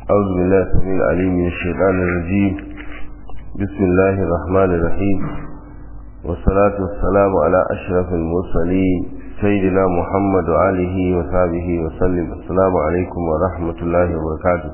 أعوذ بالله السميع العليم من الشيطان الرجيم بسم الله الرحمن الرحيم والصلاة والسلام على أشرف المرسلين سيدنا محمد وآله وصحبه وسلم السلام عليكم ورحمة الله وبركاته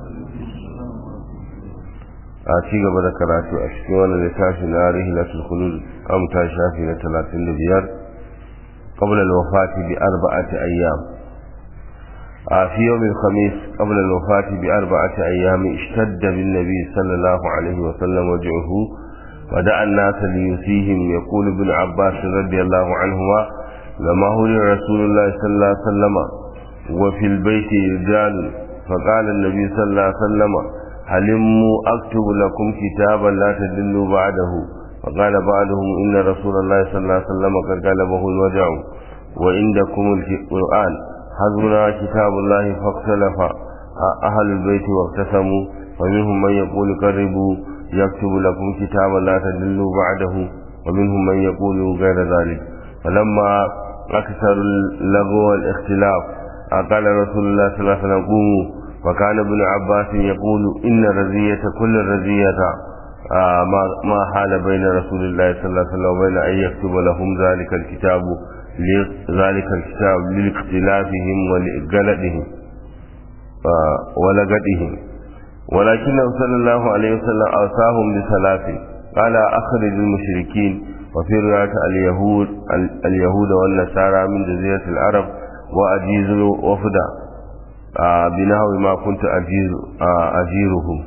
a ci gaba da karatu a cikin wannan littafi na rihilatul khulud amta shafi na 35 qabla al-wafati bi arba'ati ayyam في يوم الخميس قبل الوفاة بأربعة أيام اشتد بالنبي صلى الله عليه وسلم وجعه ودعا الناس ليسيهم يقول ابن عباس رضي الله عنهما لما هل رسول الله صلى الله عليه وسلم وفي البيت رجال فقال النبي صلى الله عليه وسلم هلموا أكتب لكم كتابا لا تدلوا بعده فقال بعضهم إن رسول الله صلى الله عليه وسلم قد غلبه الوجع وعندكم القرآن حزبنا كتاب الله فاختلف أهل البيت واقتسموا ومنهم من يقول قربوا يكتب لكم كتابا لا تدلوا بعده ومنهم من يقول غير ذلك فلما أكثر اللغو والاختلاف قال رسول الله صلى الله عليه وسلم قوموا وكان ابن عباس يقول إن رزية كل رزية ما حال بين رسول الله صلى الله عليه وسلم وبين أن يكتب لهم ذلك الكتاب ذلك الكتاب لاختلافهم ولغلطهم ولغدهم ولكنه صلى الله عليه وسلم أوصاهم بثلاث قال أخرج المشركين وفي رواية اليهود اليهود والنصارى من جزيرة العرب وأجيز وفدا بنحو ما كنت أجير أجيرهم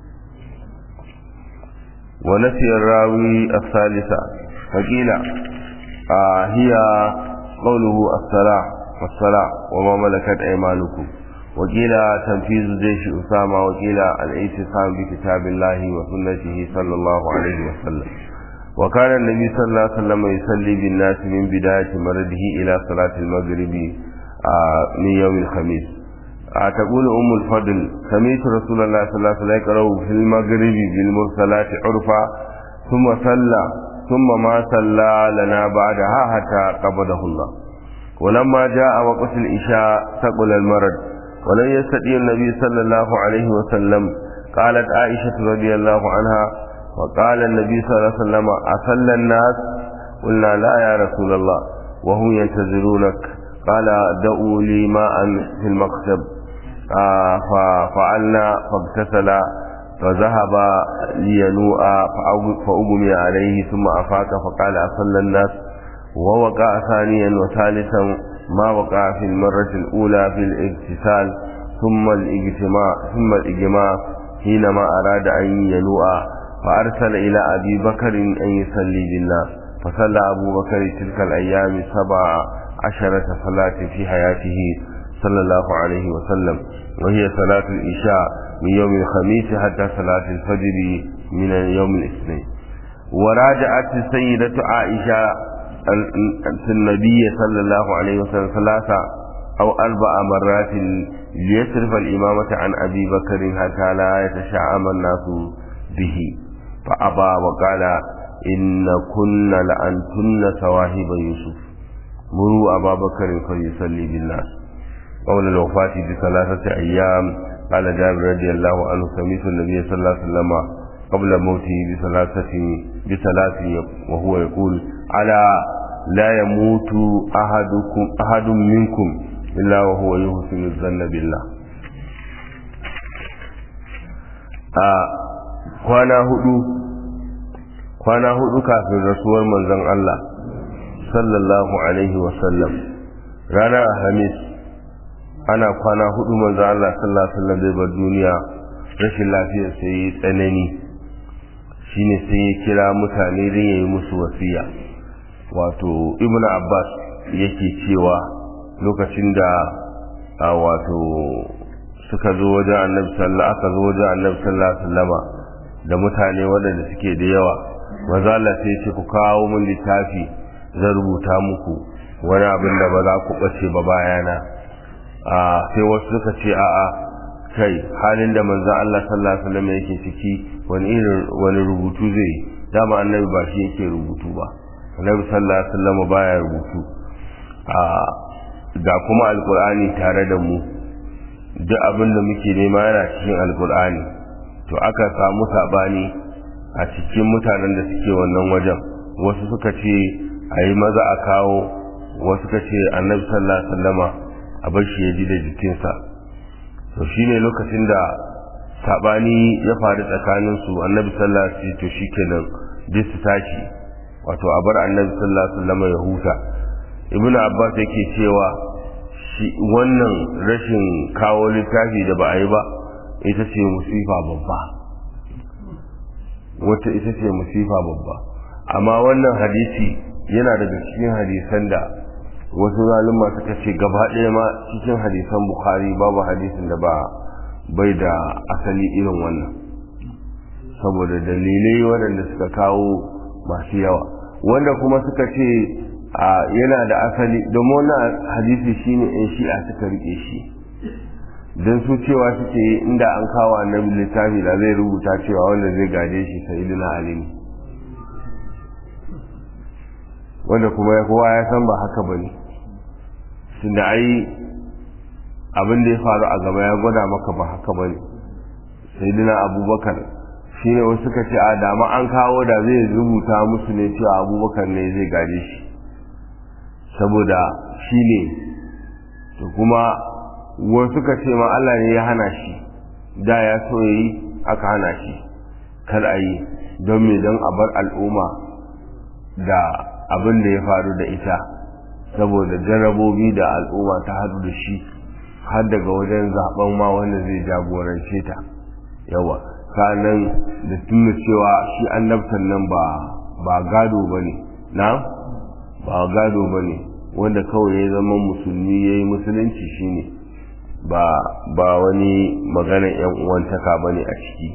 ونسي الراوي الثالثة فقيل آه هي قوله الصلاة والصلاة وما ملكت أيمانكم وقيل تنفيذ جيش أسامة وقيل الاعتصام بكتاب الله وسنته صلى الله عليه وسلم وكان النبي صلى الله عليه وسلم يصلي بالناس من بداية مرضه إلى صلاة المغرب آه من يوم الخميس آه تقول أم الفضل سمعت رسول الله صلى الله عليه وسلم يقرأ في المغرب بالمرسلات عرفا ثم صلى ثم ما صلى لنا بعدها حتى قبضه الله ولما جاء وقت الإشاء ثقل المرض ولن يستطيع النبي صلى الله عليه وسلم قالت عائشة رضي الله عنها وقال النبي صلى الله عليه وسلم أصلى الناس قلنا لا يا رسول الله وهم ينتظرونك قال دعوا لي ماء في المكتب آه ففعلنا فاغتسل فذهب لينوء فأغمي عليه ثم أفاق فقال أصلى الناس ووقع ثانيا وثالثا ما وقع في المرة الأولى في الاغتسال ثم الاجتماع ثم الإجماع حينما أراد أن ينوء فأرسل إلى أبي بكر أن يصلي بالناس فصلى أبو بكر تلك الأيام سبع عشرة صلاة في حياته صلى الله عليه وسلم وهي صلاة الإشاء من يوم الخميس حتى صلاة الفجر من يوم الاثنين وراجعت السيدة عائشة النبي صلى الله عليه وسلم ثلاثة أو أربع مرات ليصرف الإمامة عن أبي بكر حتى لا يتشعم الناس به فأبى وقال إن كن لأنتن سواهب يوسف مروا أبا بكر فليصلي بالناس قول الوفاة بثلاثة أيام قال جابر رضي الله عنه سمعت النبي صلى الله عليه وسلم قبل موته بثلاثة بثلاث وهو يقول على لا يموت أحدكم أحد منكم إلا وهو يحسن الظن بالله kwana hudu kwana hudu kafin rasuwar manzon Allah sallallahu alaihi wasallam ranar alhamis ana kwana hudu manzo Allah sallallahu alaihi wasallam zai bar duniya rashin lafiyar sai yi tsanani shine sai ya kira mutane din yayi musu wasiya wato ibn abbas yake cewa lokacin da a wato suka zo wajen annabi sallallahu aka zo wajen annabi sallallahu alaihi wasallama da mutane waɗanda suke da yawa maza Allah sai ya ce ku kawo mun littafi zan rubuta muku wani abin da ba za ku ɓace ba bayana a sai wasu suka ce a'a kai halin da manzo Allah sallallahu alaihi wasallam yake ciki wani irin wani rubutu zai dama annabi ba shi yake rubutu ba annabi sallallahu alaihi wasallam baya rubutu a ga kuma alqur'ani tare da mu duk abin da muke nema yana cikin alkur'ani to aka samu sabani a cikin mutanen da suke wannan wajen wasu suka ce a yi maza a kawo wasu suka ce annabi sallallahu alaihi wasallama a bar shi ya ji da jikinsa to shine lokacin da sabani ya faru tsakanin su annabi sallallahu alaihi wasallam to shikenan duk su tashi wato a bar annabi sallallahu alaihi wasallam ya huta ibnu abbas yake cewa shi wannan rashin kawo littafi da ba a yi ba ita ce musifa babba wata ita ce musifa babba amma wannan hadisi yana daga cikin hadisan da wasu zalima suka ce gaba ɗaya ma cikin hadisan bukhari babu hadisin da ba bai da asali irin wannan saboda dalilai waɗanda suka kawo masu yawa wanda kuma suka ce yana da asali domin wannan hadisi shine in shi'a suka rike shi don su cewa suke inda an kawo annabi littafi da zai rubuta cewa wanda zai gaje shi sayyidina ali ne wanda kuma kowa ya san ba haka bane tunda ai abin da ya faru a gaba ya gwada maka ba haka bane sayyidina abubakar shine wasu suka ce a dama an kawo da zai rubuta musu ne cewa abubakar ne zai gaje shi saboda shi ne to kuma wasu suka ce ma Allah ne ya hana shi da ya so yi aka hana shi kar a yi don me don a bar al'umma da abin da ya faru da ita saboda jarabobi da al'umma ta hadu da shi har daga wajen zaben ma wanda zai jagorance ta yawa sanan da tuna cewa shi annabtan nan ba ba gado bane na ba gado bane wanda kawai ya zama musulmi yayi musulunci shine ba ba wani maganar yan uwantaka bane a ciki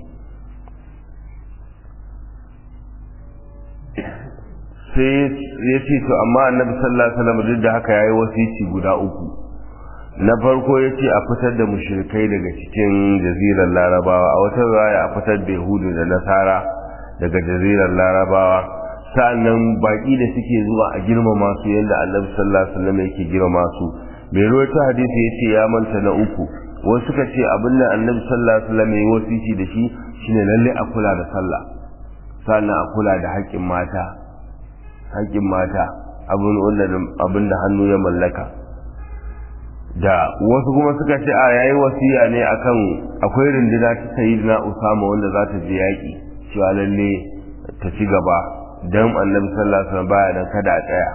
sai ya ce to amma annabi sallallahu alaihi wasallam duk da haka yayi wasici guda uku na farko ya ce a fitar da mushrikai daga cikin jazirar larabawa a wata raya a fitar da yahudu da nasara daga jazirar larabawa sa'annan baki da suke zuwa a girmama su yadda annabi sallallahu alaihi wasallam yake girmama su mai ruwaita hadisi ya ce ya manta na uku wasu suka ce abin da annabi sallallahu alaihi wasallam ya wasici da shi shine lalle a kula da sallah sa'annan a kula da haƙƙin mata haƙƙin mata abin da hannu ya mallaka da wasu kuma suka ce a yayi wasiya ne akan akwai runduna ta sayyidina Usama wanda za ta je yaƙi cewa lalle ta ci gaba dan Annabi sallallahu alaihi wasallam baya dan kada a tsaya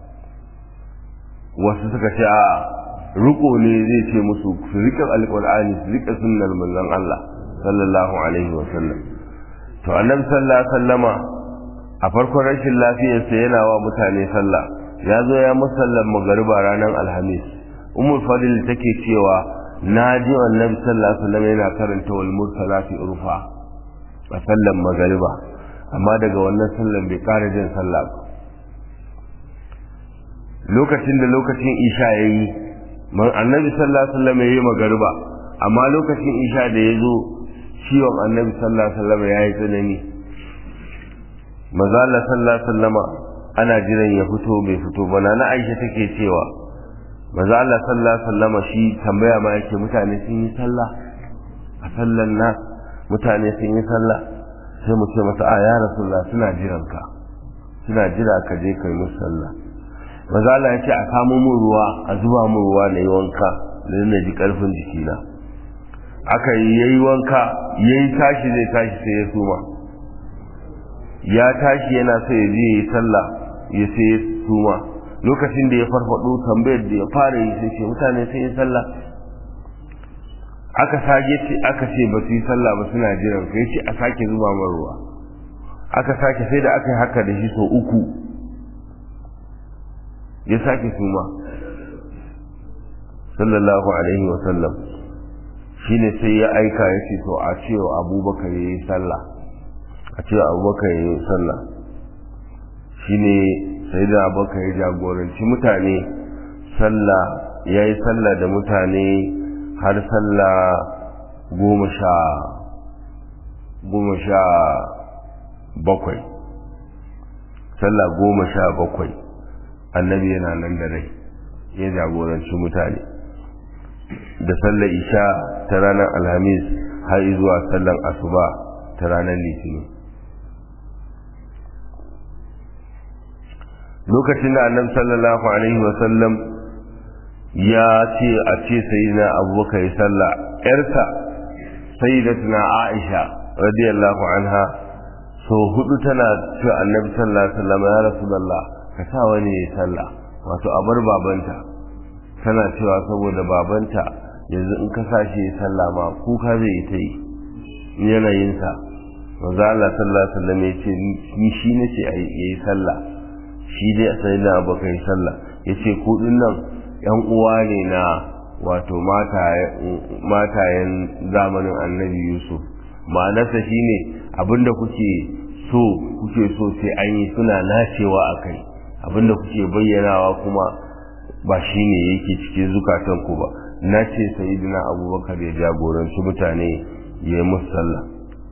wasu suka ce a riko ne zai ce musu su rika alqur'ani su rika sunnar manzon Allah sallallahu alaihi wasallam to Annabi sallallahu alaihi wasallama a farkon rashin lafiyarsa yana wa mutane sallah ya zo ya musallan magariba ranar alhamis umar fadil take cewa na ji annabi sallallahu alaihi wasallam yana karanta wal mursalati urfa a sallan magariba amma daga wannan sallan bai kara jin sallah ba lokacin da lokacin isha yayi man annabi sallallahu alaihi wasallam yayi magariba amma lokacin isha da yazo ciwon annabi sallallahu alaihi wasallam yayi tsanani maza Allah sallallahu alaihi wasallama ana jiran ya fito bai fito ba na Aisha take cewa maza Allah sallallahu alaihi wasallama shi tambaya ma yake mutane sun yi sallah a sallan na mutane sun yi sallah sai mu ce masa a ya rasulullah suna jiran ka suna jira ka je kai musu sallah maza Allah ya ce a kamo mun ruwa a zuba mun ruwa na yi wanka da na ji karfin jikina aka yi yayi wanka yayi tashi zai tashi sai ya suma ya tashi yana so ya je yi sallah ya sai ya suma lokacin da ya farfado tambayar da ya fara yi sai ce mutane sun yi sallah aka sage ce aka ce ba su yi sallah ba suna jiran ka yace a sake zuba man ruwa aka sake sai da aka yi haka da shi sau uku ya sake suma sallallahu alaihi wa sallam shine sai ya aika ya ce to a cewa abubakar ya yi sallah a ce abubakar ya yi sallah shi ne sai da abubakar ya jagoranci mutane sallah ya yi sallah da mutane har sallah goma sha goma sha bakwai sallah goma sha bakwai annabi yana nan da rai ya jagoranci mutane da sallar isha ta ranar alhamis har zuwa sallar asuba ta ranar litinin lokacin da annabi sallallahu alaihi wasallam ya ce a ce sayyidina abubakar ya sallah yarsa sayyidatuna aisha radiyallahu anha so hudu tana ce annabi sallallahu alaihi wasallam ya rasulullah ka sa wani ya sallah wato a bar babanta tana cewa saboda babanta yanzu in ka sa shi ya sallah ma kuka zai ta yi yanayinsa manzo Allah sallallahu alaihi wasallam ya ce ni shi nace a yi sallah shi dai a sai na abokan sallah ya ce kudin nan yan uwa ne na wato matayen zamanin annabi yusuf ma'anarsa shi ne abinda kuke so kuke so sai an yi suna nacewa a kai abinda kuke bayyanawa kuma ba shi ne yake cikin zukatanku ba na ce sayidina abubakar ya jagoranci mutane ya yi musu sallah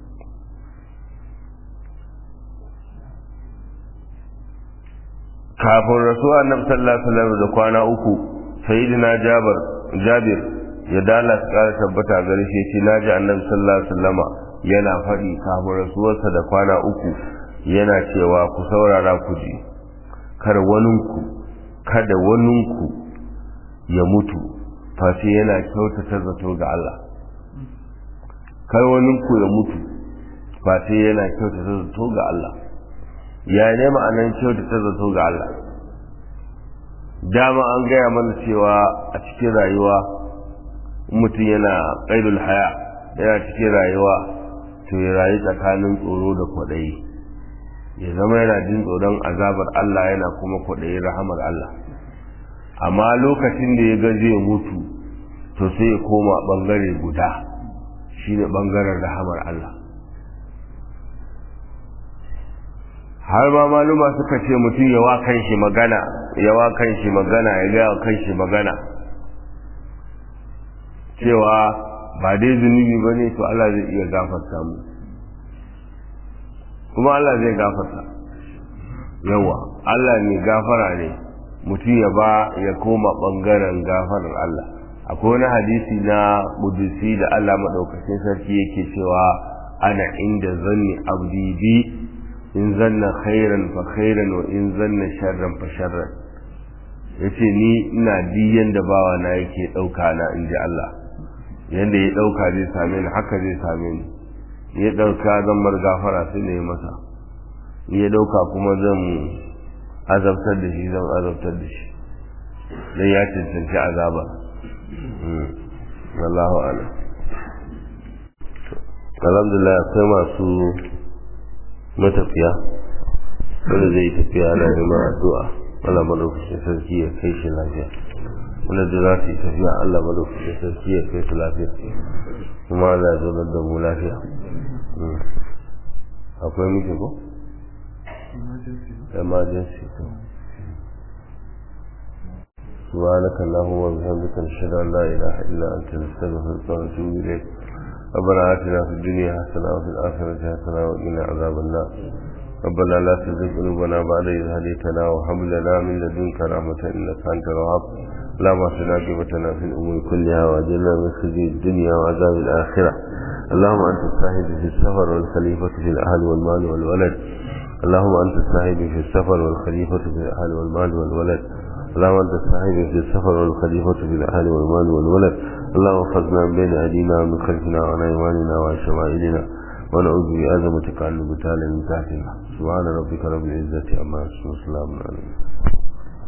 kafin rasuwa annabi sallallahu alaihi wasallam da kwana uku sayyidina jabir jabir ya dala su kara tabbata gare shi ce naji annabi sallallahu alaihi wasallam yana faɗi kafin rasuwarsa da kwana uku yana cewa ku saurara ku ji kar waninku kada waninku ya mutu face yana kyautata zato ga Allah kar waninku ya mutu face yana kyautata zato ga Allah ya ne ma'anan kyautata zato ga Allah dama an gaya mana cewa a cikin rayuwa mutum yana ƙaidul haya yana cikin rayuwa to ya rayu tsakanin tsoro da kwaɗayi ya zama yana jin tsoron azabar Allah yana kuma kwaɗayi rahamar Allah amma lokacin da ya ga zai mutu to sai ya koma ɓangare guda shine ɓangaren rahamar Allah har ma maluma suka ce mutum ya wa kanshi magana ya wa kanshi magana ya ga kanshi magana cewa ba dai zunubi ba ne to Allah zai iya gafarta mu kuma Allah zai gafarta yawa Allah ne gafara ne mutum ya ba ya koma bangaren gafarar Allah akwai wani hadisi na kudusi da Allah maɗaukacin sarki yake cewa ana inda zanni abdi bi in zanna khairan fa khairan wa in zanna sharran fa sharran yace ni ina diyan da bawa na yake dauka na inji Allah yanda ya dauka zai same ni haka zai same ni ya dauka zan mar gafara sai ne masa ya dauka kuma zan azabtar da shi zan azabtar da shi dan ya cancanci azaba wallahu a'lam alhamdulillah akwai masu matafiya wanda zai tafiya na neman addu'a Allah madaukakin sarki ya kai shi lafiya wanda da za su yi tafiya Allah madaukakin sarki ya kai su lafiya kuma Allah ya zaunar da mu lafiya akwai miki ko? emergency to سبحانك اللهم وبحمدك نشهد ان لا اله الا انت نستغفرك ونتوب اليك ربنا آتنا في الدنيا حسنة وفي الآخرة حسنة وقنا عذاب النار ربنا لا تزغ قلوبنا بعد إذ هديتنا وهب لنا من لدنك رحمة إنك أنت الوهاب اللهم اهدنا عاقبتنا في الأمور كلها وأجلنا من خزي الدنيا وعذاب الآخرة اللهم أنت الصاحب في السفر والخليفة في الأهل والمال والولد اللهم أنت الصاحب في السفر والخليفة في الأهل والمال والولد اللهم أنت الصاحب في السفر والخليفة في الأهل والمال والولد اللهم احفظنا من بين أيدينا ومن خلفنا وعن أيماننا وعن شمائلنا ونعوذ بعظمتك أن نبتال من تحتنا سبحان ربك رب العزة عما يصفون وسلام عليكم